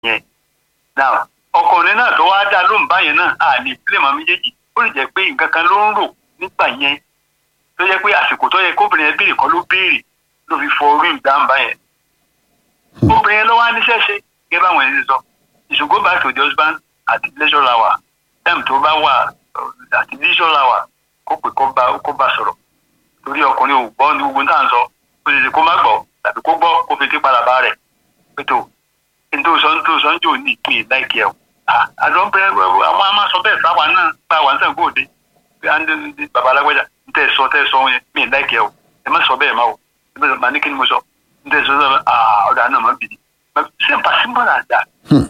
yẹn now ọkùnrin náà tó wá dá lóhùn báyẹn náà a lè pílẹ̀ mọ́ méjèèjì ó lè jẹ́ pé nǹkan kan ló ń rò nígbà yẹn tó yẹ pé àsìkò tó yẹ kóbìnrin yẹn béèrè kọ́ ló béèrè ló fi fọ orí ìdáhùn báyẹn obìnrin yẹn ló wá níṣẹ́ ṣe gẹ́gẹ́ báwọn ẹni sọ you should go back to the husband at leisure hour time tó bá wà uh, at leisure hour kó pè kó bá kó bá sọ̀rọ̀ torí ọkùnrin ò gbọ́ ní gbogbo náà ń sọ ó lè ṣe kó má gbọ́ tàbí kó gbọ́ kó fi ké padà bá rẹ̀ pẹ̀tọ́ nítorí sọ nítorí sọ ń jò ní ìpín láìkí ẹ̀ àjọ bẹ́ẹ̀ àwọn a máa sọ bẹ́ẹ̀ sáwà náà bá wà nísàn kó òde bàbá alágbèjà ń tẹ̀ sọ tẹ̀ sọ yẹn mí láìkí ẹ̀ o ẹ má sọ bẹ́ẹ̀ má o ẹ bẹ́ẹ̀ màá ní kí ni mo sọ ń tẹ̀ sọ sọ ọ̀dà náà má bìí simple simple as that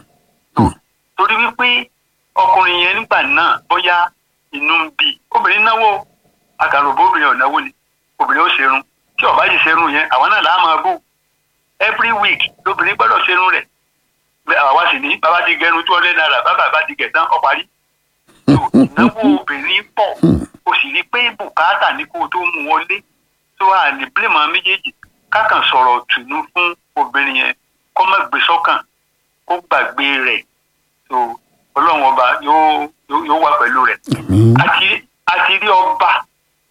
torí wípé ọkùnrin yẹn nígbà náà bóyá inú ń bí obìnrin náwó àkàròbó obìnrin ò náwó ni obìnrin ó ṣerun tí ọba yìí ṣerun yẹn àwọn náà láà máa bò every week lóbìnrin gbọ́dọ̀ ṣerun rẹ̀ àwa sì ní bàbá ti gẹrun two hundred naira bàbá bá ti gẹ̀ tán ó parí ìnáwó obìnrin pọ̀ o sì rí pé bùkátà ní kó o tó mú wọlé tó wà ní bílẹ̀mọ̀ méjèèjì kákan sọ̀rọ̀ tùnú fún obìnrin yẹn kó má gbé sọ́kàn kó gbàgbé rẹ̀ tó ọlọ́run ọba yóò yóò wà pẹ̀lú rẹ̀ àti àti rí ọba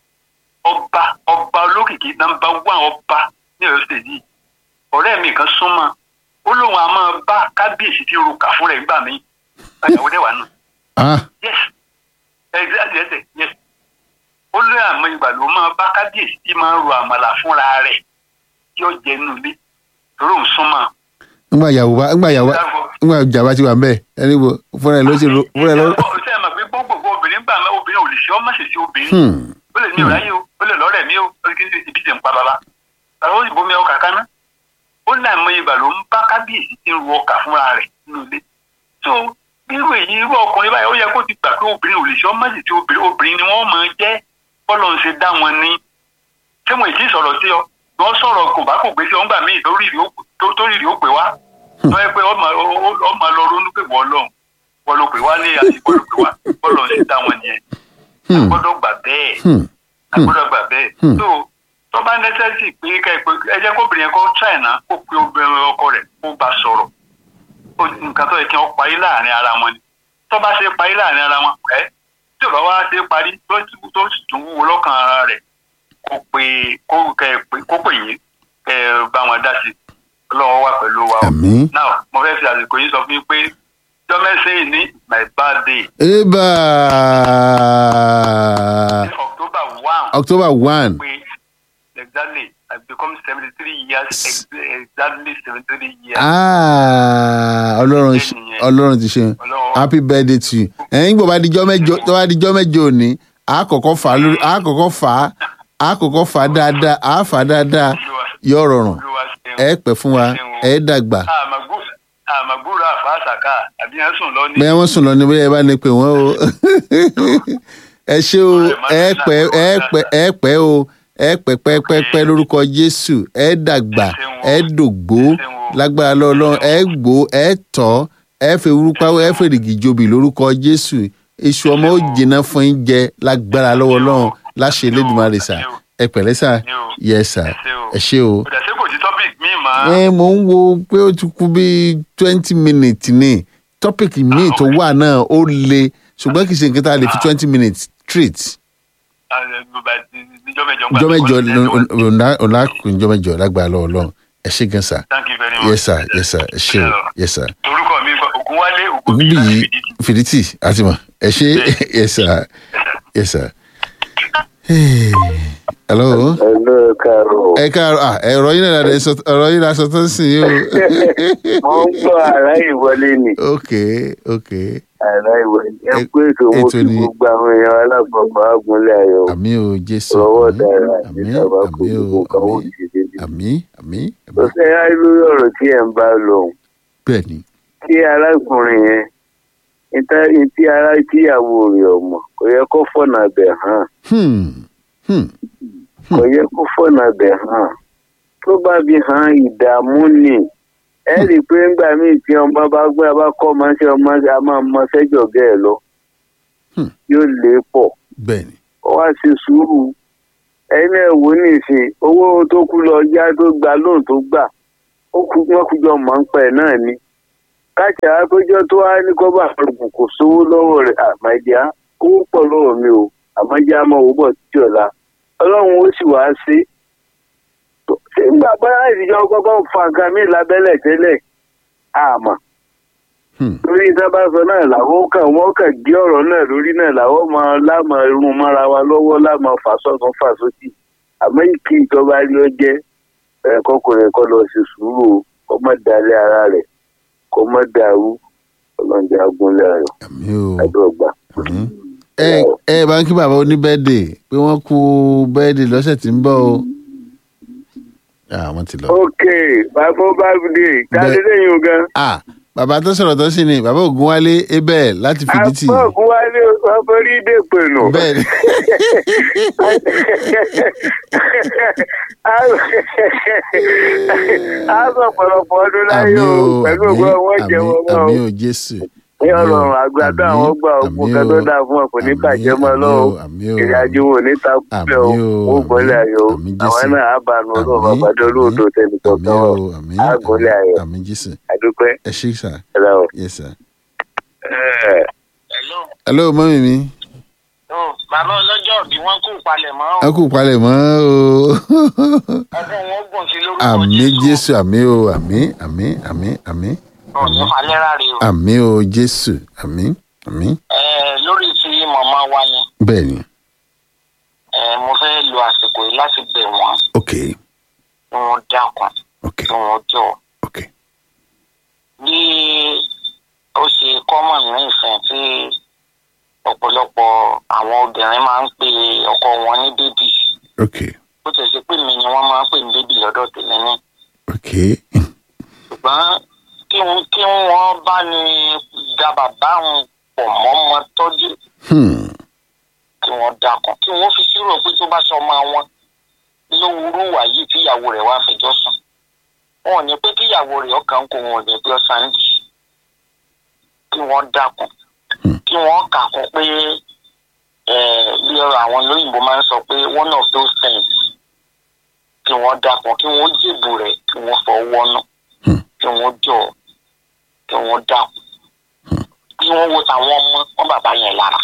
ọba ọba olókìkí nàmbà wà ọba ní ọ̀yọ́ state yìí ọ̀rẹ́ mi kan súnmọ́ ó lóun a máa bá kábíyèsí tí ro kà fún rẹ̀ gbà mí àyàwó dẹ́wà nù. yes exactly yes yes ó lé àmọ́ ìgbà ló máa bá kábíyèsí tí máa ro àmàlà fúnra rẹ̀ yóò jẹ́ nù lé torí òun súnmọ́. ngbà yàwó bá ngbà yàwó ngbà jàmbá ti wà mbẹ ẹni wo fúnra ẹ ló ṣe ro fúnra ẹ ló. ṣé ẹ mọ̀ pé gbogbo obìnrin gbà mẹ́ obìnrin ò lè ṣe ọ́ má ṣe ṣe obìnrin ó lè ní ọ̀ráyé o ó lè lọ́rẹ̀ mi o ó lè kí ibi tẹ̀ ń pa bàbá àwọn òyìnbó mi ọkà kaná ó ní àìmọye ìgbà ló ń bá kábíyèsí tí ń ru ọkà fúnra rẹ̀ nínú ilé tó irú èyí irú ọkùnrin báyìí ó yẹ kó ti gbà pé obìnrin ò lè ṣe ọ́ má ṣe ṣe obìnrin obìnrin ni wọ́n máa jẹ́ bọ́lọ̀ ń ṣe dá wọn ní ṣé mo ì tí sọ̀rọ̀ sí ọ wọ́n sọ̀rọ̀ kò bá kò gbé sí ọ̀ngbà míì tó rírì ó pè wá tó yẹ pé ọmọ lọ ronú pé wọ́n lọ́hùn wọ́n ló pè wá ní àsìkò ló pè wá bọ́lọ̀ ń ṣe dá wọn nìyẹn agbọ́dọ̀ gbà bẹ́ẹ̀ agbọ́dọ̀ gbà bẹ́ẹ̀ tó tó bá nẹ́sẹ̀sì pé ká ẹ jẹ́ kóbìnrin yẹn kó ṣàìná kó pe obìnrin ọkọ rẹ̀ kó bá sọ̀rọ̀ nǹkan tó yẹ kí wọ́n parí láàrin ara wọn ni tó bá ṣe parí láàrin ara wọn ẹ tí ò bá wá ṣe parí tó tó sì tún wúwo lọ́kàn ara rẹ̀ kó pe kó kẹ kó pè yín kẹ bá wọn dá sí ọlọ́wọ́ wà pẹ̀lú wa o now mo fẹ́ fi àsìkò yìí sọ fún yín pé jọ́mẹ́sẹ̀ ní my birthday. eba october one. october one. exactly i become seventy three years exactly seventy three years. ah ọlọ́run ọlọ́run ti ṣe happy birthday to you ẹ̀yin gbọ́ bá dijọ́ mẹ́jọ tó bá dijọ́ mẹ́jọ òní àkọ́kọ́ fà lórí àkọ́kọ́ fà àkọ́kọ́ fà dáadáa àfà dáadáa yóò rọrùn ẹ pẹ́ fún wa ẹ dàgbà. àmàgbúrò àfàṣàkà àbí ẹ sùn lọ ní. bẹ́ẹ̀ wọ́n sùn lọ ní bẹ́ẹ̀ bá ní pé wọ́n o ẹ ṣé o ẹ pẹ́ ẹ pẹ́ ẹ pẹ́ o ẹ pẹ́ pẹ́pẹ́pẹ́ lórúkọ jésù ẹ dàgbà ẹ dògbó lágbára lọ́lọ́run ẹ gbó ẹ tọ́ ẹ fẹ́ wúrúpá ẹ fẹ́ rìgì jobi lórúkọ jésù iṣu ọmọ ó jìnnà fún yín jẹ lágbára lọ́wọ́ lọ́run láṣẹ Elédùmarè sà ẹ pẹ̀lẹ́ sà yẹ sà ẹ ṣé o. ẹ mò ń wo pé ó ti kú bíi twenty minutes ní tọ́pìkì míì tó wà náà ó le ṣùgbọ́n kì í ṣe nǹkan tá a lè fi twenty minutes treat jọmẹjọ ọlákùn jọmẹjọ lágbára lọ́wọ́ Ọlọ́run ẹ ṣé gan sa yes sir yes sir ẹ ṣé o yes sir. orúkọ mi Ògúnwálé Ògúnbíyì fìdítì àti mọ ẹ ṣé yes sir yes sir. hello. hello káàárọ̀. ẹ káàárọ̀ ah ẹ̀rọ yín náà ọ̀rọ̀ yín náà sọtọ́ sí i o. mo ń gbọ́ ara ìwọlé ni. ok ok. ara ìwọlé ẹ pé ètò mo fi gbogbo àwọn èèyàn alábọ̀bọ̀ àgúnlẹ̀ ayọ̀. àmì o jésù rọwọ́ dára àmì ìjọba kò àmì o gbogbo kan wọ́n ti dé. àmì àmì. tó ṣe á lórí ọ̀rọ̀ tí ẹ̀ ń bá lọ. bẹ́ẹ̀ ni. kí arákùnrin yẹn níta tí ara tíyàwó rẹ̀ ọmọ kò yẹ kó fọ̀nà bẹ̀ hàn. kò yẹ kó fọ̀nà bẹ̀ hàn. tó bá fi hàn ìdààmú ni ẹ rí i pé ńgbà míì tí ọmọ bá gbé abá kọ́ ọmọ sí ọmọ a máa mọ sẹ́jọ̀ gẹ́ ẹ lọ yóò lé pọ̀ bẹ́ẹ̀ni. ó wá ṣe sùúrù ẹni ẹ̀ wò ní ìsìn owó tó kú lọ yá tó gba lóun tó gbà ó kú wọn kú jọ mọ̀ ń pẹ́ náà ni káṣí àpéjọ tó wá ní kó bá àrùn kò sówó lọ́wọ́ rẹ̀ àmàjá owó pọ̀ lọ́wọ́ mi o àmàjá máa wò bọ̀ títí ọ̀la ọlọ́run ó sì wá sí ṣé nígbà bá ìdíjọ́ kọ́kọ́ fa nǹkan mi lábẹ́lẹ̀ tẹ́lẹ̀ àmọ́ Hmm. lórí sábà sọ náà làwọn kàn wọ́n kàn gé ọ̀rọ̀ náà lórí náà làwọn máa lámà irun mọ́ra wa lọ́wọ́ lámà fàṣọ́tún fàṣọ́tì àmọ́ kí ìjọba rí ọ jẹ́ ẹ̀ kọkùnrin kọ́ lọ sí sùúrù o, kó má dalẹ̀ ara rẹ̀ kó má dàrú ọlọ́njẹ́ agúnlẹ̀ ayọ̀ àmì o àdọ́gba. àmì. ẹ ẹ bá ń kí bàbá oníbẹ́ẹ̀dì pé wọ́n kú bẹ́ẹ̀dì lọ́sẹ̀ tí ń bọ̀ o. àwọn ti lọ. ok bàbá bábùdé jáde lẹ́yìn ogan. ah bàbá tó sọ̀rọ̀ tó sì ni bàbá ògúnwálé ebẹ̀ láti fìdítì. àpọ̀kù wálé ọ̀fọ̀rí dè pẹ̀lú. bẹ́ẹ̀ ni a sọ pọ̀lọpọ̀ ọdún àmì láyé o o pẹ̀lú àmì ògbó wọn jẹ àmì wọn mọ́ àmì o. o jésù. ní ọlọ́run àgbàdo àmì, àwọn gbà òkú àmì kan o, tó dáa fún ọ kò ní àmì, bàjẹ́ mọ́ àmì lọ́wọ́ o, àmì o, ìrìn àjò wọn ò ní takùlẹ̀ o àmì o, ó gbọ́lẹ̀ ayọ̀ o àmì àwọn Jésù. náà á bá nu ọlọ́run Àmì, àgbàdo olóòdò tẹnìkan àmì kan o ọ̀ àmì á gbọ́lẹ̀ ayọ̀ àmì jésù. àdúpẹ́ ẹ ṣe sà ẹ̀rọ. yes sir. Hello. hello mọ́mí mi Oh, bàbá ọlọ́jọ́ bí wọ́n kú palẹ̀ mọ́ ẹ kú palẹ̀ mọ́ o. ọdún wọn gùn sí lórúkọ àmì jésù àmì o àmì àmì àmì àmì ọ̀nà falẹ́ra rè o. àmì o jésù àmì àmì Ẹ, lórí ti màmá wa yẹn bẹ́ẹ̀ ni ẹ, mo fẹ́ lo àsìkò yìí láti bẹ̀ wọ́n ok kí wọ́n dákun ok kí wọ́n jọ ok bí ó ṣe kọ́mọ̀ ní ìfẹ́ tí ọ̀pọ̀lọpọ̀ àwọn obìnrin máa ń pe ọkọ wọn ní bébì ok bó ti ṣe pé mi ni wọ́n máa ń pè ní bébì lọ́dọ̀ tèmi ní ok ṣùgbọ́n kí wọ́n kí wọ́n bá ní da bàbá wọn pọ̀ mọ́ ọmọ tọ́jú hmm. kí wọ́n dákun kí wọ́n fi sírò pé tó bá sọ ọmọ wọn lówùúrú wà yìí tíyàwó rẹ̀ wá fẹjọ́ sùn wọn ò ní pé kíyàwó rẹ̀ ọkàn kò wọn ò ní pé ọ̀sán jì kí wọ́n dákun kí wọ́n kà kún pé eh, bí ọ̀rọ̀ àwọn olóyìnbó máa ń sọ pé one of those things kí wọ́n dákun kí wọ́n jèbù rẹ̀ kí wọ́n fọ wọ́nú kí wọ́n jọ kí wọ́n dákun kí wọ́n wo tàwọn ọmọ wọn bàbá yẹn lára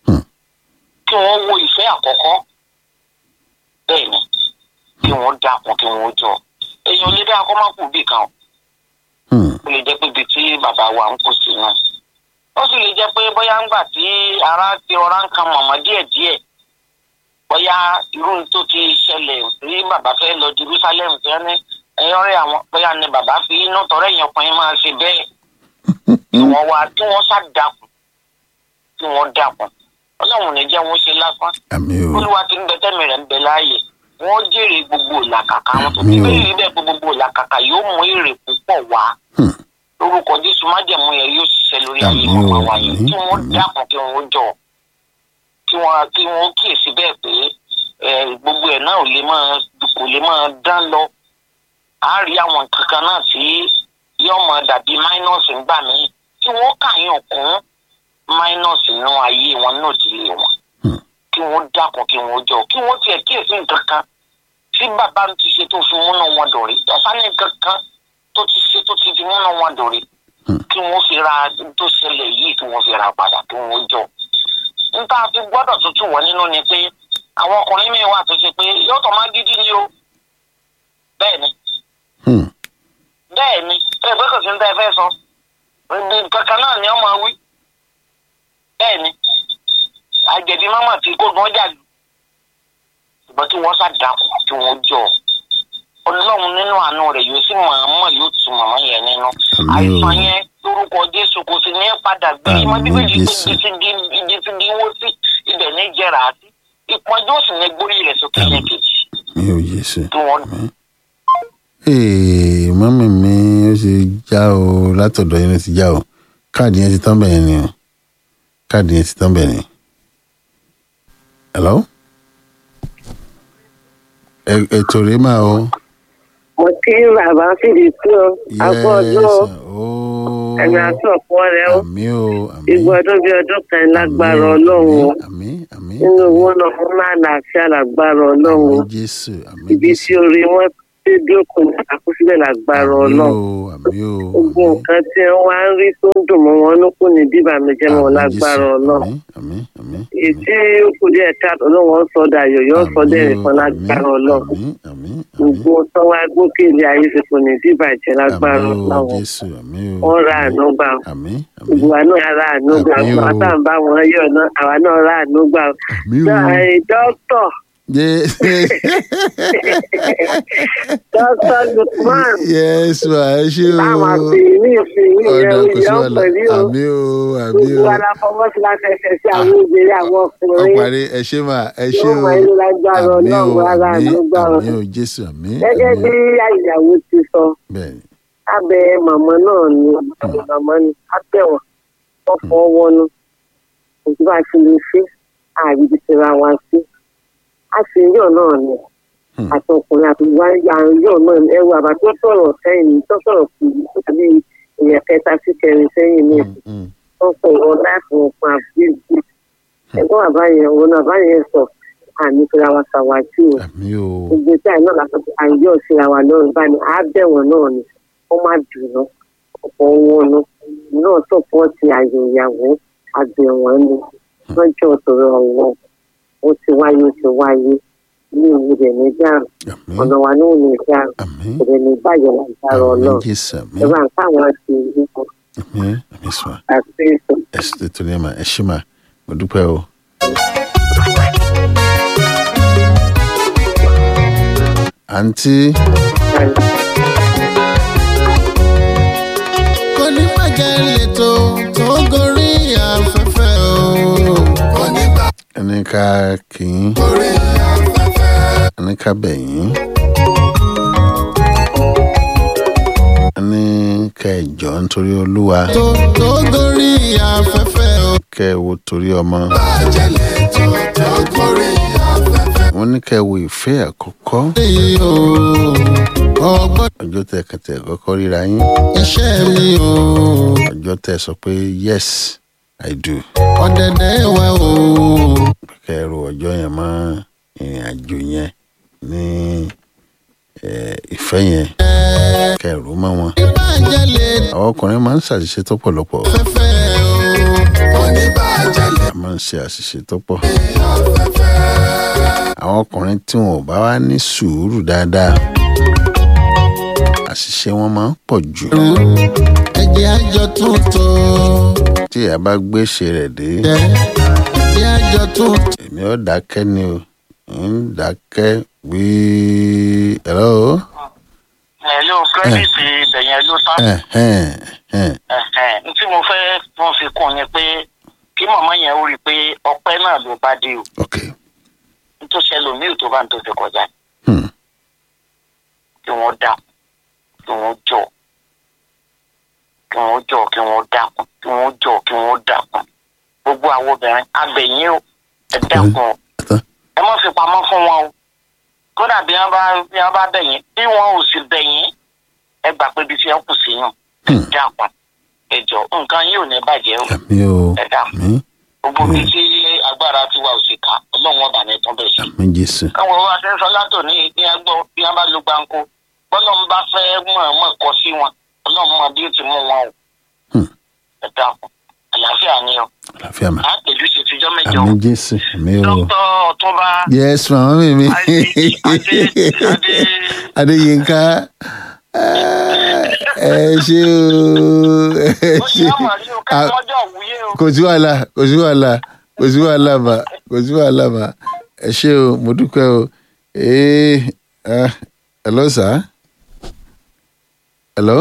kí wọ́n wo ìfẹ́ àkọ́kọ́ bẹ́ẹ̀ ni kí wọ́n dákun kí wọ́n jọ èèyàn lè dá akọ́ máa kú bí kan o Hmm. ó lè jẹ́ pé ibi tí bàbá wa ń kó sí náà ó sì lè jẹ́ pé bóyá ńgbà tí ara ti ọ̀rá ń kan mọ̀mọ́ díẹ̀díẹ̀ bóyá irú tó ti ṣẹlẹ̀ tí bàbá fẹ́ lọ Jerusalem tí wọ́n ní ẹ̀yọ́ rẹ̀ àwọn bóyá ni bàbá fi inú tọrẹ èèyàn ọkùnrin máa ṣe bẹ́ẹ̀ kí wọ́n wá kí wọ́n sá dàkún kí wọ́n dàkún ọlọ́run ò ní jẹ́ wọ́n ṣe lásán àmì o olúwa ti ń bẹ tẹ́mi rẹ̀ ń bẹ láàyè wọ́n jèrè gbogbo ìlàkàkà wọn tó Àmín ti o. bẹ́ẹ̀ rí bẹ́ẹ̀ pé gbogbo ìlàkàkà yóò mú èrè púpọ̀ wá Hmm. lórúkọ jésù májẹ̀mú yẹn yóò ṣiṣẹ́ lórí ayé Àmín o, màmá wa yẹn àmín, kí wọ́n àmín. dákun kí wọ́n jọ kí wọ́n kí wọ́n kíyèsí bẹ́ẹ̀ pé ẹ, gbogbo ẹ̀ náà ò lè máa kò lè máa dán lọ á rí àwọn nǹkan kan náà tí yóò máa dàbí minus ńgbà míì kí wọ́n kàyàn kún minus nínú ayé wọn náà ìdílé wọn Hmm. kí wọ́n dákun kí wọ́n jọ kí wọ́n tiẹ̀ kíyèsí nǹkan kan tí bàbá ti ṣe tó fi múnú wọn dòrí ọ̀sán ní nǹkan kan tó ti ṣe tó ti fi múnú wọn dòrí Hmm. kí wọ́n fi ra tó ṣẹlẹ̀ yìí kí wọ́n fi ra padà kí wọ́n jọ. níta fi gbọ́dọ̀ tuntun wọ̀ nínú ni pé àwọn ọkùnrin mi wà tó ṣe pé yóò tó máa gidi ni o bẹ́ẹ̀ ni Hmm. bẹ́ẹ̀ ni ẹ pé kò sí ní tẹ́ ẹ fẹ́ sọ ibi kankan náà ni ọmọ wí bẹ́ẹ̀ ni àjẹbí mọ́mọ́ tí kò gbọ́n jà lù ṣùgbọ́n kí wọ́n sá dàkú kí wọ́n jọ ọlọ́run nínú àánú rẹ̀ yóò sì mọ̀ọ́mọ̀ yóò tu màmá yẹn nínú Àmín o. àìsàn yẹn lórúkọ jésù kò sì ní padà gbé Àmín ìmọ̀ bíbélì pé Jésù. ibi tí bí wó sí ibẹ̀ ní jẹrà sí ìpọ́njú òsì ní gbórí rẹ̀ sókè Àmín. lẹ́kejì mi ò jésù. kí wọ́n ee mọ́mí mi ó ṣe já o látọ̀dọ̀ yẹn ló ti já o káàdì yẹn ti tán bẹ́ẹ̀ ni o káàdì yẹn ti tán bẹ́ẹ̀ ni. hello. Ẹ- ètò rèé máa o. mo kí bàbá fìdí sí ọ àpò ọdún ọ ooo. ẹ̀mí àti ọ̀pọ̀ rẹ ó àmì o àmì. igbó ọdún bíi ọdún kan lágbára Àmín, ọlọ́run o àmì àmì. nínú owó náà fún náà láàfíà lágbára ọlọ́run o àmì jésù àmì ibi jésù. tí orí wọn tí bí òkú ní àkọsílẹ̀ lágbára àmì ọlọ́run o àmì o gbogbo àmì. nǹkan tí wọ́n wá ń rí tó ń dùn mọ́ wọn ló kù ní bíbá mi jẹ́ mọ́ Àmín, lágbára Jésù. ọlọ́run àmì àmì àmì. èyí tí ó kù díẹ̀ káàtó ọlọ́run sọ dayọ̀ yóò sọ Àmín dẹ́rìn o, kan lágbára àmín, ọlọ́run àmín àmì àmì. gbogbo tó wá gòkè ilé ayé ti kò ní bíbàjẹ́ lágbára àmì o ọlọ́run jésù àmì o. wọ́n ra àánú gbà àmì àmì gbogbo wa náà ra àánú gbà Àmín o. àwọn tá à ń bá wọn yọ̀ náà àwa náà ra àánú gbà àmì o. dókítà Ye- dókítà lukman yes ma ẹ ṣé o. táwọn àti ní ìsìn yìí ọ̀dà yẹn kò sí yọ̀ wàhálà pẹ̀lú o àmì o àmì o. gbogbo wa la fọwọ́ sí láti ẹsẹ̀ sí àwọn obìnrin àwọn ọkùnrin ọparí ẹ ṣé ma ẹ ṣé yóò o. mọ ilé lágbára àmì o ọlọ́run ara àmì àánú gbà wọn. àmì o jésù àmì. gẹ́gẹ́ àmì. bí àyàwó ti sọ bẹ́ẹ̀ni abẹ màmá náà ni màmá ni abẹ́wọ̀n wọ́n fọ́ wọnú òtí bá ti lè ṣe àríbi ti ra wa sí a sì ń yọ̀ náà ni Hmm. àti ọkùnrin àti wá yà ń yọ̀ náà ni ẹrù àbá tó sọ̀rọ̀ sẹ́yìn ní tó sọ̀rọ̀ kù tàbí èèyàn kẹta sí kẹrin sẹ́yìn ní Mm, mm. wọ́n sọ̀rọ̀ láìpẹ́ òkun àbíyèsí ẹ̀gbọ́n àbá yẹn òun náà àbá yẹn sọ àmì fúnra wa ṣàwájú o àmì o. gbogbo tí àìná làkàn tó àyè òsínra wa lọ́rùn báyìí á bẹ̀wọ̀n náà ni wọ́n má dùnú ọ̀pọ̀ wọn nu náà sọ̀pọ̀tì àyè ìyàwó àbẹ̀wọ̀n ni wọ́n jọ sọ̀rọ̀ ọ̀wọ́ ó ti wáyé ó ti wáyé ní ìwú rẹ̀ ní dáhùn àmì ọ̀nà wa ní òun ní dáhùn àmì rẹ̀ ní bàjẹ́ lágbára àmì ọlọ́run jésù àmì ẹ bá ń káwọn ti rí kan àmì àmì sọ àti ètò. ẹ sì tó ní ẹ ma ẹ ṣé ma mo dúpẹ́ o. àǹtí. kò ní bàjẹ́ lẹ́tọ̀ tó gorí afẹ́fẹ́ o. ẹni ká kì í. ẹni ká bẹ̀ yín. ẹni ká ẹ jọ nítorí olúwa. tó tó gorí afẹ́fẹ́ o. kẹ́ ẹ wo torí ọmọ. wọ́n ní ká ẹ wo ìfẹ́ àkọ́kọ́. ọjọ́ tẹ kẹtẹ kọ́kọ́ ríra yín. iṣẹ́ mi o. ọjọ́ tẹ sọ pé yes i do. ọ̀dẹ̀dẹ̀ wa o. kẹ́ ẹ ro ọjọ́ yẹn mọ́ ìrìn àjò yẹn ní eh, ìfẹ́ yẹn. kẹ́ ẹ ro mọ́ wọn. àwọn ọkùnrin máa ń ṣàṣìṣe tó pọ̀lọpọ̀. a máa ń ṣe àṣìṣe tó pọ̀. àwọn ọkùnrin tí wọn ò bá wá ní sùúrù dáadáa àṣìṣe wọn máa ń pọ̀ jù. ẹ̀jẹ̀ àjọ tuntun. tí a bá gbèsè rẹ̀ dé. ẹ̀jẹ̀ àjọ tuntun. èmi ò dákẹ́ ni o ń dákẹ́ wíí. hello. hello kírẹ́dìtì ibẹ̀yẹn ló tán. Ẹ̀hẹ́n, ẹ̀hẹ́n. Ẹ̀hẹ̀n, n tí mo fẹ́ tún fi kún yẹn pé kí màmá yẹn ó rí i pé ọpẹ́ náà ló bá dé o ok. nítorí ẹlòmíì tó bá ń tó ti kọjá Hmm. kí wọ́n dákun kí wọ́n jọ kí wọ́n jọ kí wọ́n dákun kí wọ́n jọ kí wọ́n dákun gbogbo àwọn obìnrin abẹ̀yìn o ẹ dákun o Tán. ẹ má fi pamọ́ fún wọn o kódà bí wọ́n bá bí wọ́n bá bẹ̀yìn bí wọ́n ò sì bẹ̀yìn ẹ gbà pé ibi tí wọ́n kù sí yàn ẹ Hmm. dákun ẹ jọ nǹkan yìí ò ní bàjẹ́ o àmì o ẹ dákun àmì gbogbo bí tí agbára tiwa ò sì ká ọlọ́run ọba ní tán bẹ̀ sí àmì jésù. káwọn wa ṣe ń sọ látò ní ní ẹgbọ́ bí wọ́n bá lo gbáǹkó bọ́lọ́run bá fẹ́ mọ̀ọ́mọ̀ kọ sí wọn ọlọ́run mọ bí ó ti mú wọn o. Hmm. ẹ dákun àlàáfíà ni o àlàáfíà mà. á pèjú ṣe tijọ́ mẹ́jọ àmì jésù àmì o. dókítà ọ̀túnba yes màmá mi mi. adé adé adé adéyínká ẹ ṣé o ẹ ó ṣe ṣé àmọ̀ rí o ká Ah, mọ́jọ́ òwúyé o. kò sí wàhálà kò sí wàhálà kò sí wàhálà mà kò sí wàhálà mà ẹ ṣé o mo dúpẹ́ o ee ah, hello sir hello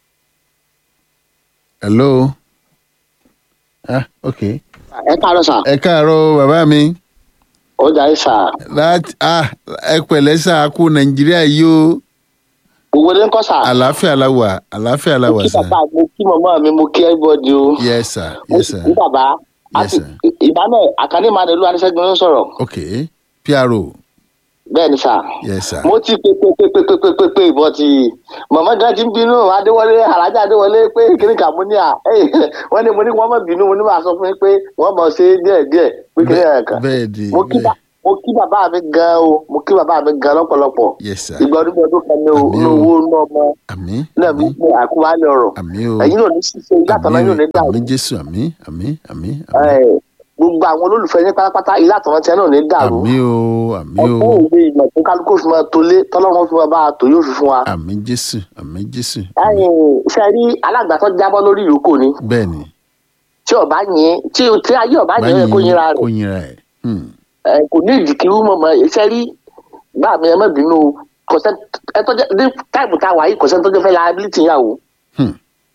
hello ah ok ẹ káàárọ̀ sà ẹ káàárọ̀ bàbá mi ó jà ẹ́ sà láti ah ẹ pẹ̀lẹ́ sà kú nàìjíríà yìí o gbogbo ilé ń kọ́ sà àlàáfíà la wà àlàáfíà la mo wà kí sà bàbá mo kí màmá mi mo kí everybody o yes sir mo yes sì sir kí bàbá Yes, àti sir. ìdáná àkànní máa dẹ̀lú aníṣẹ́gun ló ń sọ̀rọ̀ ok pro bẹ́ẹ̀ ni sà yes sir mo ti pé pé pé pé pé pé pé pé ìbọn ti màmá gan ti ń bínú adéwọlé alájà adéwọlé pé kíní kà mo ní à wọ́n ní mo ní wọ́n mọ̀ bínú mo ní máa sọ fún yín pé wọ́n mọ̀ ṣe díẹ̀ díẹ̀ pé kíní ẹ̀ kàn bẹ́ẹ̀ di mo kí bá mo kí bàbá mi gan o mo kí bàbá mi gan lọ́pọ̀lọpọ̀ yes sir ìgbà ọdún ọdún kan ní o Àmín ní o. owó ní ọmọ àmì náà mi àmì pé àkúwálẹ̀ ọ̀rọ̀ àmì o ẹ̀yin náà ní ṣíṣe ìlàtọ̀ náà àmì yóò ní dàrú àmì jésù àmì àmì àmì Ẹ̀, gbogbo àwọn olólùfẹ́ yín pátápátá ìlàtọ̀ náà tiẹ̀ náà ní dàrú àmì o àmì o ọkọ̀ òwe ìmọ̀ tó kálukú fi máa tolé tọ́lọ́run fi máa bá a tò yóò fi fún wa. àmì jésù àmì jésù àmì ẹ̀yin ṣe rí alágbàtọ́ jábọ́ lórí ìrókò ni bẹ́ẹ̀ ni tí ọba yín tí tí ayé ọba yín ẹ kó yín ra kó rẹ̀ yinra ẹ̀ Hmm. ẹ kò ní ìdìkì wú mọ̀mọ́ ṣe rí bá mi ẹ má bínú o. kọ̀sẹ́ ẹ tọ́jú ní táìmù tá a wà yìí kọ̀sẹ́ tó jẹ́ fẹ́ liability yàwó Hmm.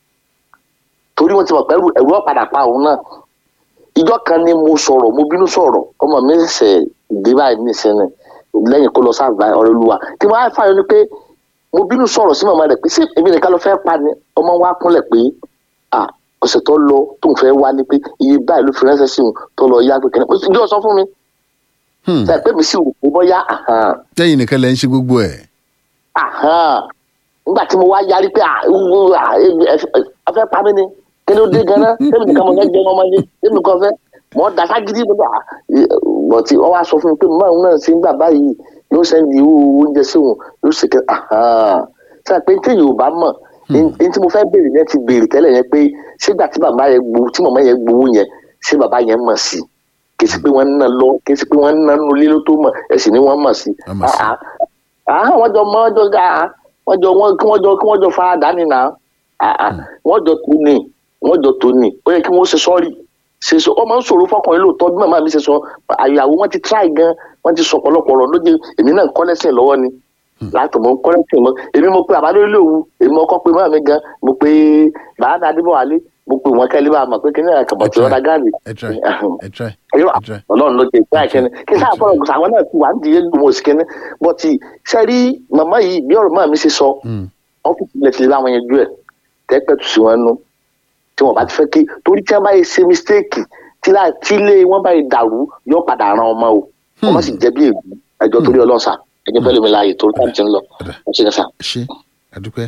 torí wọ́n ti mọ̀ pẹ́rù ẹ̀rù ọ̀padà pa òun náà ìjọ kan ni mo sọ̀rọ̀ mo bínú sọ̀rọ̀ ọmọ mi ṣẹ̀ dé báyìí nísìnyí lẹ́yìn kó lọ sáàbà ọ̀rẹ́ olúwa tí wọ́n á fààyàn ni pé mo bínú sọ̀rọ̀ sí màmá rẹ̀ pé ṣé èmi nìkan ló fẹ́ pa ni ọmọ wa kúnlẹ̀ pé à ọ̀sẹ̀ tó lọ tó ń fẹ́ wá ní pé iye báyìí ló fi ránṣẹ́ sí òun tó lọ yá pé kẹ́ni ìjọ sọ fún mi Hmm. ṣe pé mi sì rò pé bọ́yá àhàn lẹ́yìn nìkan lẹ́ ń ṣe gbogbo ẹ̀ àhán nígbà tí mo wá yarí pé à wú à ebi ẹ ẹ fẹ́ pa mí ni kí ló dé ganan tẹ́mi nìkan mo fẹ́ jẹun ọmọ yẹn tẹ́mi kan fẹ́ mọ́ dasa gidi mo bá bọ̀tí wọ́n wá sọ fún mi pé mọ́ àwọn náà ṣe ń gbà báyìí yóò sẹ́ndì owó oúnjẹ sí òun yóò ṣe kẹ́ àhán ṣe pé tí yorùbá mọ̀ ní tí mo fẹ́ béèrè yẹn ti béèrè tẹ́lẹ̀ yẹn pé ṣégbà tí bàbá yẹn gbowó tí màmá yẹn gbowó yẹn ṣé bàbá yẹn mọ̀ sí kì í ṣe pé wọ́n ń ná lọ kì í ṣe pé wọ́n ń ná nulẹ̀ ló tó mọ̀ ẹ̀sìn ni wọ́n mọ̀ sí Wọ́n mọ̀ sí. Ah, ah, ah, wọ́n jọ mọ́ wọ́n jọ ga wọ́n jọ wọ́n kí wọ́n jọ kí wọ́n jọ fara dání nà Ah, ah, wọ́n jọ tó ní wọ́n jọ tó ní ó yẹ kí wọ́n ṣe sọ́ọ̀rì ṣe sọ ọmọ ń sọ̀rọ̀ fọkùnrin lóòótọ́ bí màmá mi ṣe sọ àyàwó wọn ti try gan wọ́n ti sọ ọ̀pọ̀lọpọ̀ ọ̀rọ̀ lóde èmi náà ń kọ́ lẹ́sìn lọ́wọ́ ni láti mọ̀ ń kọ́ lẹ́sìn mọ́ èmi mo pe àbálẹ́ òwú èmi ọkọ pe mọ́ mi gan mo pe bàbá adébọ̀wálé mo pe wọn kẹ́lẹ́ bá a mọ̀ pé kí ní àkàbọ̀ tí wọ́n da gáàlì ẹ try ẹ try irọ́ ẹ try ọlọ́run ló ti ìpín àìkẹ́ni kí sáà fọlọ́ gbèsè àwọn náà ti wà nídìí egbòmo òsìkẹ́ni bọ́tì sẹ́rí màmá yìí bí ọ̀rọ̀ máa mi ṣe sọ Hmm. ọ́fíìsì ilẹ̀ ti lé àwọn yẹn jú ẹ̀ tẹ́pẹ́ tù sí wọn nú tí wọ́n bá ti fẹ́ kí torí tí wọ́n bá yẹ ṣe mistake tí láì tí ilé wọn bá yẹ dàrú yóò padà ran ọmọ o ọmọ sì jẹ́ bí ègbú ẹjọ́ torí ọlọ́sà ẹjọ́ fẹ́ lómi láàyè torí táwọn ti ń lọ ọ̀ṣẹ́ kẹsà. ẹ ṣe àdúpẹ́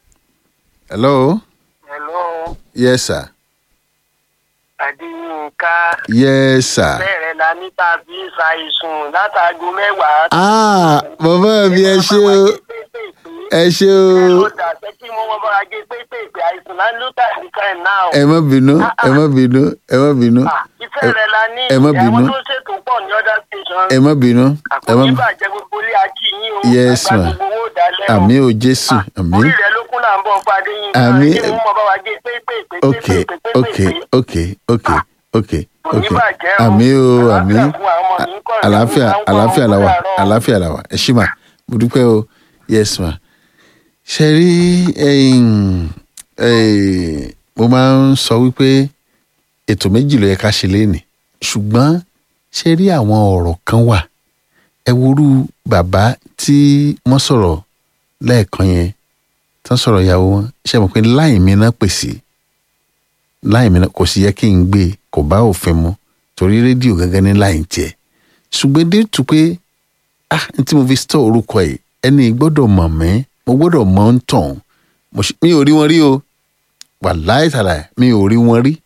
hello hello yes sir adéyínká yes sir. bẹ́ẹ̀rẹ̀ la ní tàbí ṣàìsùn látàgò mẹ́wàá. ah bàbá mi ẹ ṣe o ẹ ṣe o ló dà sẹ́ kí wọ́n bá wa gé pépèpè àìsàn náà ló tà ní kan náà. ẹ má bínú ẹ má bínú ẹ má bínú Ah, ìfẹ́ rẹ̀ la ní ẹ má bínú. àwọn tó ṣètò pọ̀ ní other station. ẹ má bínú ẹ má àkókò ìbàjẹ́ gbogbo ilé akí yín o. Yes, àgbà ma. gbogbo owó dalẹ́ o. àmì o jésù àmì orí rẹ̀ ló kún là ń bọ̀ fadé yín. Àmín. kí wọ́n mọ̀ bá wa gé pépèpè ok pépèpè ok pépèpè. ok ok ok Kò ní ok bàjẹ́ o. àmì o àmì Àlàáfíà fún àwọn ọmọ mi ń kọ̀ rẹ̀ àlàáfíà fún àwọn àlàáfíà ọmọ làwà mi láàárọ̀. àlàáfíà làwà ẹ ṣí mà mo dúpẹ́ o yes ma ṣe rí ẹ̀yin, eh, mo máa ń sọ wípé ètò méjì ló yẹ ká ṣe léènì ṣùgbọ́n ṣe rí àwọn ọ̀rọ̀ kan wà ẹ worú bàbá tí wọ́n sọ̀rọ̀ lẹ́ẹ̀kan yẹn tán sọ̀rọ̀ ìyàwó wọn ṣe mọ̀ pé láì mi náà pèsè láì mi náà kò sì yẹ kí n gbé e, kò bá òfin mu torí rédíò gángan ní láì tiẹ̀ ṣùgbọ́n dé tù pé ah n tí mo fi stọ orúkọ ẹ̀ ẹni gbọ́dọ̀ mọ̀ mí mo gbọ́dọ̀ mọ̀ ń tàn mo ṣe- mi ò rí wọn rí o wàláì tàlà mi ò rí wọn rí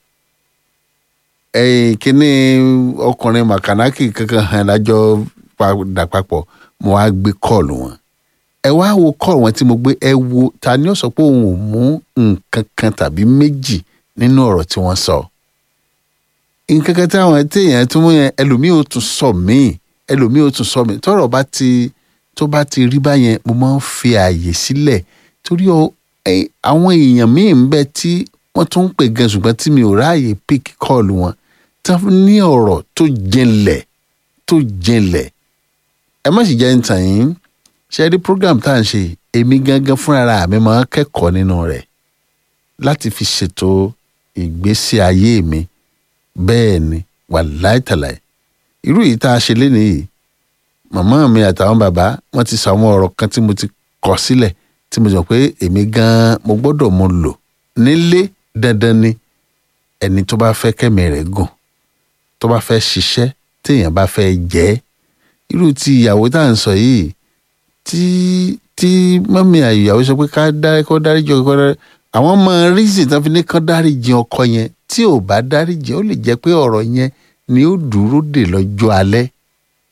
ẹ̀yìn kínní ọkùnrin màkànákì kankan hàn lájọ padà papọ̀ mo wá gbé kọ́ọ̀lù wọn ẹ wá wo kọ́ọ̀lù wọn tí mo gbé ẹ wo ta ni ó sọ pé òun ò mú nǹkan kan tàbí méjì nínú ọ̀rọ̀ tí wọ́n sọ nǹkan kan táwọn téèyàn tún mú yẹn ẹlòmíì ò tún sọ míì ẹlòmíì ò tún sọ míì tọ́rọ̀ bá ti tó bá ti rí báyẹn mo máa ń fi ààyè sílẹ̀ torí ọ ẹ, àwọn èèyàn míì ń bẹ tí wọ́n tún ń pè gan ṣùgbọ́n tí mi ò ráàyè pick call wọn tí wọ́n ní ọ̀rọ̀ tó jinlẹ̀ tó jinlẹ̀ ẹ má sì jẹ́ ń tàn yín ṣe rí program tá à ń ṣe èmi gangan fúnra mi máa ń kẹ́kọ̀ọ́ nínú rẹ̀ láti fi ṣètò ìgbésí ayé mi bẹ́ẹ̀ ni wàláì tàláì irú yìí tá a ṣe lénìí yìí màmá mi àtàwọn bàbá wọn ti sọ àwọn ọ̀rọ̀ kan tí mo ti kọ sílẹ̀ tí mo sọ pé èmi gan-an mo gbọ́dọ̀ mo lò nílé dandan ni ẹni tó bá fẹ́ kẹ́mi rẹ̀ gùn tó bá fẹ́ ṣiṣẹ́ téèyàn bá fẹ́ jẹ́ irú ti ìyàwó tá à ń sọ yìí tí tí mọ́mí ìyàwó sọ pé ká dárí kó dáríjì ọkọ dárí àwọn ọmọ reason tán fi ní kán dáríjì ọkọ yẹn tí ò bá dáríjì ó lè jẹ́ pé ọ̀rọ̀ yẹn ni ó dúró dè lọ́jọ́ alẹ́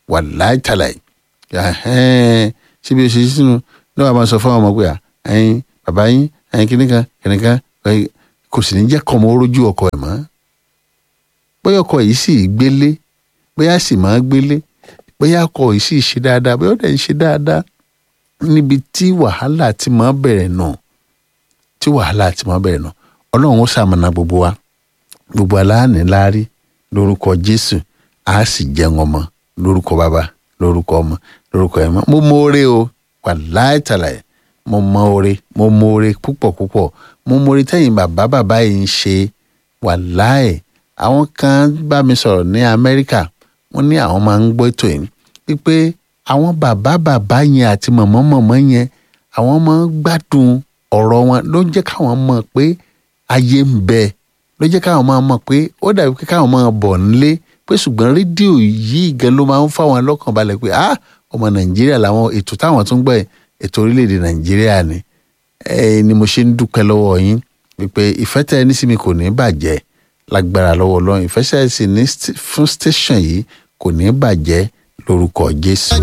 wà láìtàlàyé síbi oṣù sínú lọ́wọ́ a máa sọ fún àwọn ọmọ pé ẹyin bàbá yín ẹyin kìnìkan kìnìkan kò sì ní jẹ́ kọ́ ọmọ orójú ọkọ ẹ̀ mọ́ bóyá ọkọ yìí sì gbélé bóyá sì máa gbélé bóyá ọkọ yìí sì ṣe dáadáa bóyá ó dẹ̀ ń ṣe dáadáa níbi tí wàhálà ti máa bẹ̀rẹ̀ nù tí wàhálà ti máa bẹ̀rẹ̀ nù ọlọ́run ó ṣamọ̀nà gbogbo wa gbogbo aláàánú láárí lórúkọ jésù á sì jẹun ọmọ lórúkọ bàbá lórúkọ ọmọ lórúkọ ẹ̀mọ́ mo mọ oore o wà láìtàlàyé mo mọ oore mo mọ oore púpọ̀ púpọ̀ mo mọ oore tẹ́yìn bàbá bàbá yìí ń ṣe wà láì àwọn kan bá mi sọ̀rọ̀ ní amẹ́ríkà wọ́n ní àwọn máa ń gbọ́ ètò yìí wípé àwọn bàbá bàbá yẹn àti mọ̀mọ́ mọ̀mọ́ yẹn àwọn máa ń gbádùn ọ̀rọ̀ wọn ló ń jẹ́ káwọn mọ̀ pé ayé ń bẹ ló jẹ́ káwọn máa mọ̀ pé ó dàbí pé káwọn máa bọ̀ nílé pé ṣùgbọ́n rédíò yìí gan ló máa ń fáwọn lọ́kàn balẹ̀ pé ah ọmọ nàìjíríà làwọn ètò táwọn tún gbọ́ ètò orílẹ̀-èdè nàìjíríà ni ẹ ni mo ṣe ń dúpẹ́ lọ́wọ́ yín wípé ìfẹ́ tẹ́ ẹ ní sí mi kò ní bàjẹ́ lágbára lọ́wọ́ ọlọ́run ìfẹ́ tẹ́ ẹ sì ní fún station yìí kò ní bàjẹ́ lórúkọ jésù.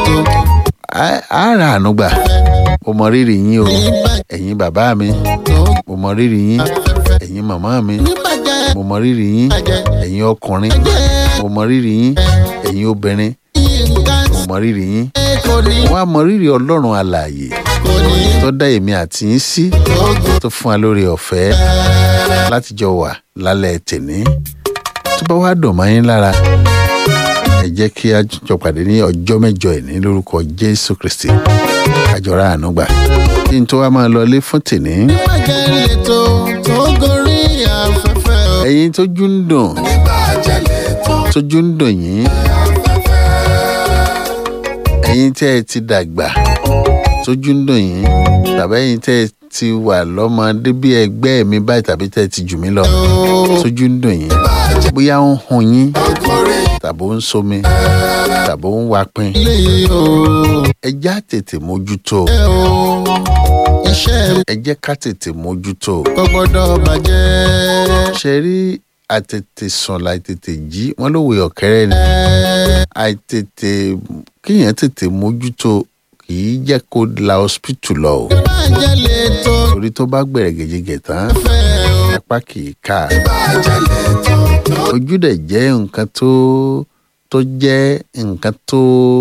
a ra ànúgbà mo mọ rírì yín o ẹ̀yin bàbá mi mo mọ rírì yín ẹ̀yin màmá mi mo mọ rírì yín ẹ̀yin ọkùnrin mo mọ rírì yín ẹ̀yin obìnrin mo mọ rírì yín wọ́n á mọ rírì ọlọ́run alààyè tó dá èmi àti yín sí tó fún wa lórí ọ̀fẹ́ láti jọ wà lálẹ́ tèní tó bá wá dùn mọ́ yín lára ẹ jẹ́ kí a jọ pàdé ní ọjọ́ mẹ́jọ ìní lórúkọ jésù kristi àjọra ànúgbà kí n tó wá máa lọlé fún tèní. ẹ̀yin tójú ń dùn tójú ń dùn yín ẹ̀yin tẹ́ ẹ ti dàgbà tójú ń dùn yín tàbí ẹ̀yin tẹ́ ẹ ti wà lọ́mọdé bí ẹgbẹ́ mi báyìí tàbí tẹ́ ẹ ti jù mí lọ tójú ń dùn yín bóyá ń hun yín tàbí ó ń somi tàbí ó ń wapin ẹ já tètè mójútó ẹ jẹ́ ká tètè mójútó ṣe rí àtètè sùn láì tètè jí wọn lówe ọ̀kẹ́rẹ́ ni àìtètè kíyàn tètè mójútó kì í jẹ́ kó la hospital lọ o torí tó bá gbẹ̀rẹ̀ gẹ̀jẹ̀gẹ̀ tán apá kì í ká ojú dẹ̀ jẹ́ nǹkan tó tó jẹ́ nǹkan tó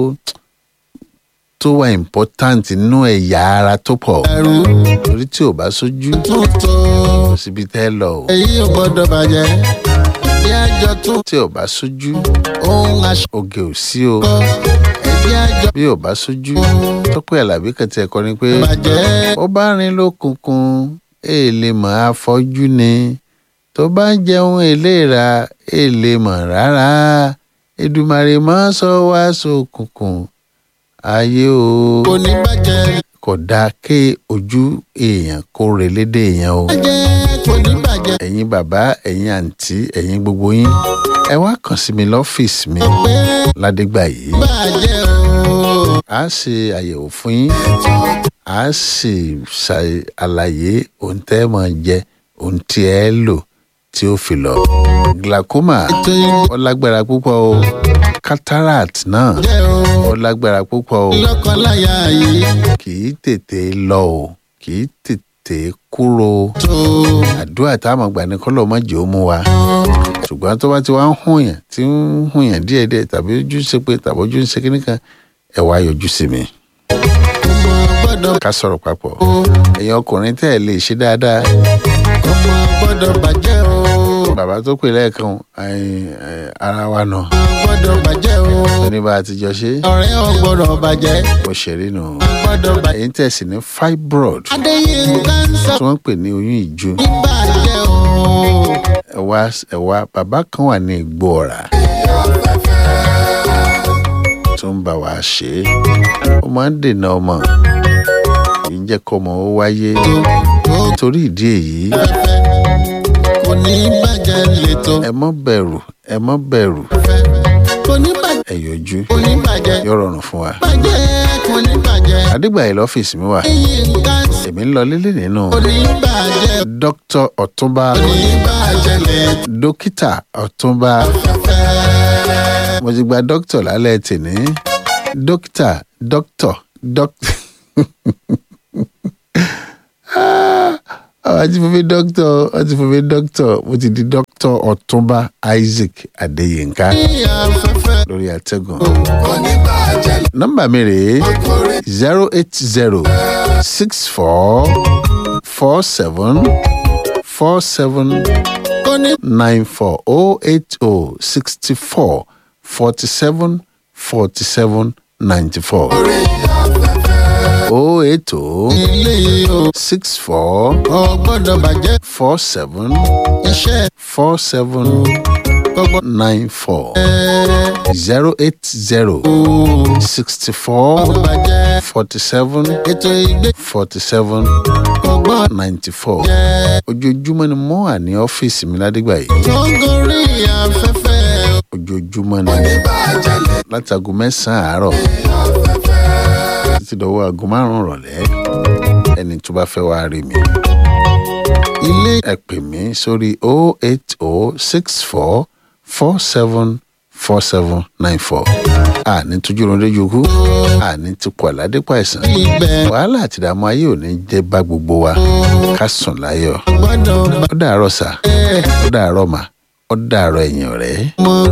tó wà important nínú ẹ̀yà ara tó pọ̀ torí tí ò bá sójú kò síbi tẹ́ lọ o èyí ò gbọ́dọ̀ bàjẹ́ bí àjọ tún tí ò bá sójú ohun aṣọ oge ò sí o ẹbí àjọ bí ò bá sójú tọ́pẹ́ alábí kan tiẹ̀ kọ́ ni pé bàjẹ́ ó bá rin lókùnkùn èèlè mọ̀ àfọ́jú ni tó bá ń jẹun èléra èèlè mọ̀ rárá Èdùmàrè mọ́ sọ wá sókùnkùn ayé o kò ní bàjẹ́ kò dáa ké ojú èèyàn kó relédè èèyàn o bàjẹ́ kò ní bàjẹ́ ẹ̀yin bàbá ẹ̀yin àǹtí ẹ̀yin gbogbo yín ẹ wá kàn sí mi lọ́fíìsì mi pé ládégbà yìí bàjẹ́ o a ṣe àyẹ̀wò fún yín a sì ṣàlàyé ohun tẹ́ ẹ máa jẹ ohun tí ẹ lò tí ó fi lọ. glaucoma ètò ìlú ó lágbára púpọ̀ o cataract náà jẹ́ o ó lágbára púpọ̀ o lọ́kọláya yìí kì í tètè lọ o kì í tètè kúrò o tó àdúrà tá a máa gbà ní kọ́lọ́ má jẹ́ ó mú wa ṣùgbọ́n tó bá ti wá ń hùn yàn tí ń hùn yàn díẹ̀díẹ̀ tàbí ojú ń ṣe pé tàbí ojú ń ṣe kíní kan ẹ wá yọjú sí mi ọmọ gbọ́dọ̀ ká sọ̀rọ̀ papọ̀ ẹ̀yin ọkùnrin tẹ́ ẹ lè ṣe dáadáa ọmọ gbọ́dọ̀ bàjẹ́ o bàbá tó pè lẹ́ẹ̀kan ẹ̀yin, ẹ̀, ara wa nà gbọ́dọ̀ bàjẹ́ o ní bá a ti jọ ṣe ọ̀rẹ́ ò gbọ́dọ̀ bàjẹ́ mo ṣeré nù gbọ́dọ̀ bàjẹ́ ẹ̀yin tẹ́ ẹ sì ní fibroid adéyínká ń sọ tí wọ́n ń pè ní oyún ìju ní bàjẹ́ o ẹ wá ẹ wá bàbá kan wà ní igbó ọ̀rá tó ń bá wa ṣe é ó máa ń dènà ọmọ kì í jẹ́ kó ọmọ ó wáyé nítorí ìdí èyí kò ní bàjẹ́ lẹ́tọ̀ ẹ mọ́ bẹ̀rù ẹ mọ́ bẹ̀rù kò ní bàjẹ́ ẹ yọjú kò ní bàjẹ́ yóò rọrùn fún wa. bàjẹ́ kò ní bàjẹ́ àdìgbàyè lọ́fíìsì mi wà adéyínká ń sọ èmi ń lọ lílé nínú kò ní bàjẹ́ dókítà ọ̀túnba kò ní bàjẹ́ lẹ́tọ̀ dókítà ọ̀túnba mo ti gba dókítà lálẹ́ tèmi dókítà dókítà dókítà àwọn ti fún mi dókítà wọ́n ti fún mi dókítà mo ti di dókítà ọ̀túnba isaac adéyínká ní afẹ́fẹ́ lórí àtẹ̀gùn. kò ní bàjẹ́ nọ́mbà mi rèé lórí zero eight zero six four four seven four seven kò ní nine four oh eight oh sixty four forty seven forty seven ninety four orí afẹ́fẹ́ oh eight oh ilé yìí o six four kò gbọ́dọ̀ bàjẹ́ four seven iṣẹ́ four seven kò gbọ́dọ̀ nine four zero eight zero sixty four bàjẹ́ forty seven ètò ìgbé forty seven kò gbọ́dọ̀ ninety four jẹ́ ojoojúmọ́ ni mo wà ní ọ́fíìsì mi ládìgbà yìí tó gorí afẹ́fẹ́ ojoojúmọ́ ni ní bàjẹ́ láti aago mẹ́sàn-án àárọ̀ afẹ́fẹ́ títí dọ̀wọ́ aago márùn-ún rọ̀lẹ́ ẹni tó bá fẹ́ wá rí mi ilé ẹ pè mí sórí oh eight oh six four four seven four seven nine four àní tójú lóde yòókù àní ti kọ àládépọ̀ àìsàn ibẹ̀ wàhálà àti ìdààmú ayé ò ní jẹ́ bá gbogbo wa ká sùn láyọ̀ gbọ́dọ̀ ó dàárọ̀ sà bàjẹ́ ó dàárọ̀ mà ó dàárọ̀ ẹ̀yìn ọ̀rẹ́. mọ́.